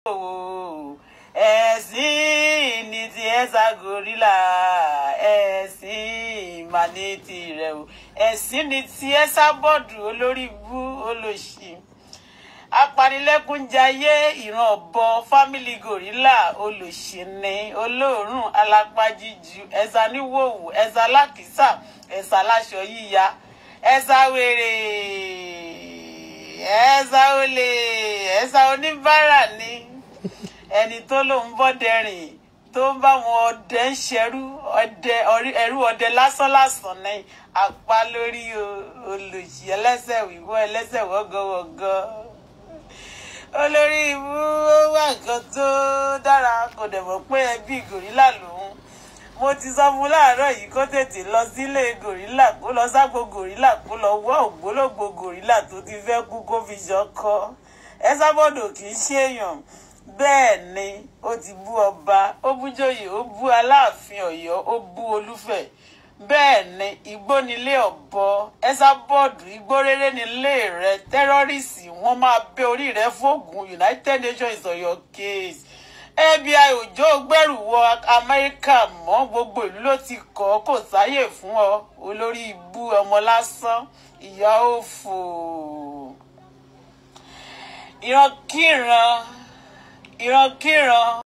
ẹ̀sìn ní ti ẹ̀sà gorilla ẹ̀sìn ìmàní ti rẹ̀ o ẹ̀sìn ní ti ẹ̀sà bọ́ọ̀dù olórí ibú olóṣì apanilẹ́kúnjayé ìran ọ̀bọ fámìlì gorilla olóṣìní olóòórùn alápájíjú ẹ̀sà níwòwò ẹ̀sà lákìsà ẹ̀sà láṣọ yíya ẹ̀sà wèrè ẹ̀sà olè ẹ̀sà oníbàárà ni ẹni tó lóun bọ́dẹ̀rìn tó ń bá wọn ọdẹ ń ṣerú ọdẹ ẹrú ọdẹ lásánlásán ní apá lórí olùsí ẹlẹ́sẹ̀ wíwọ́ ẹlẹ́sẹ̀ wọ́gọ́wọ́gọ́ olórí ibú ó wà nǹkan tó dára kò dẹ̀ mọ̀ pé ẹbí gòrílà lòun mo ti sọ fún láàárọ̀ yìí kó tètè lọ sílé gòrílà kó lọ ságbo gòrílà kó lọ wọ́ ògbólógbò gòrílà tó ti fẹ́ kú kó fi ṣọkọ ẹ sábọ̀dọ̀ kì í ṣèèyàn bẹ́ẹ̀ ni ó ti bú ọba ó bú joyè ó bú aláàfin ọ̀yọ́ ó bú olúfẹ̀ bẹ́ẹ̀ ni igbó nílé ọ̀bọ ẹ̀sà bọ́ọ̀dù igbó rere nílé rẹ tẹ́rọ́rìsì wọ́n máa bẹ́ orí rẹ fóògùn united nations is on your case fbi òjò gbẹ̀rù wọ amẹ́ríkà mọ́ gbogbo ìlú ló ti kọ́ kò sáyè fún ọ olórí ibú ọmọ lásán ìyá òfò ìrankíran ìrankíran